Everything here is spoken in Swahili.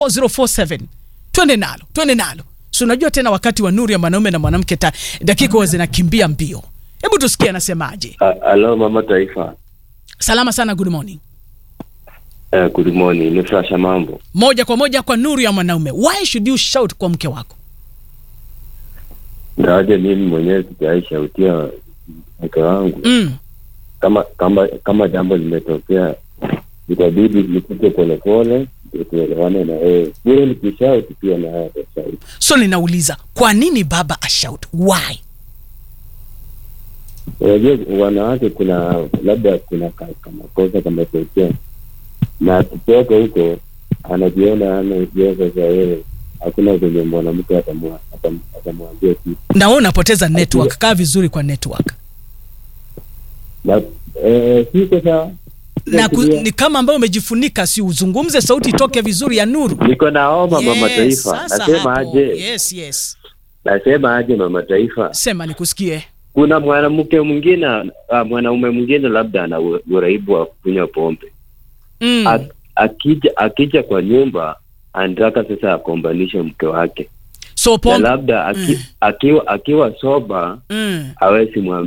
047 twende nalo twende nalo si unajua tena wakati wa nuru ya mwanaume na mwanamke ta- dakika huwa zinakimbia mbio hebu tusikie anasemaje Halo mama taifa. salama sana good morning Uh, good morning. Ni Frasha mambo. moja kwa moja kwa nuru ya mwanaume why should you shout kwa mke wako Ngawaje mimi mwenyewe sijaishautia mke wangu mm. kama kama kama jambo limetokea itabidi nikuje polepole ndio tuelewane na yeye. Vile nikishauti pia na yeye atashauti. so ninauliza kwa nini baba ashout why Unajua wanawake kuna labda kuna ka- kama kosa kametokea na akitoka huko anajiona anajiweza za yeye, hakuna venye mwanamke atamwa- atam- atamwambia kitu na wewe unapoteza network kaa vizuri kwa network na eh, siko sawa na ku, ni kama ambayo umejifunika si uzungumze sauti itoke vizuri ya nuru niko naomba mama Yes, taifa sasa nasema hapo. aje yes yes nasema aje mama taifa sema nikusikie kuna mwanamke mwingine uh, mwanaume mwingine labda ana u- uraibu wa kunywa pombe mm. Ak- akija akija kwa nyumba anataka sasa akombanishe mke wake so na pombe labda aki, Mm. akiwa akiwa soba mm. hawezi mwambia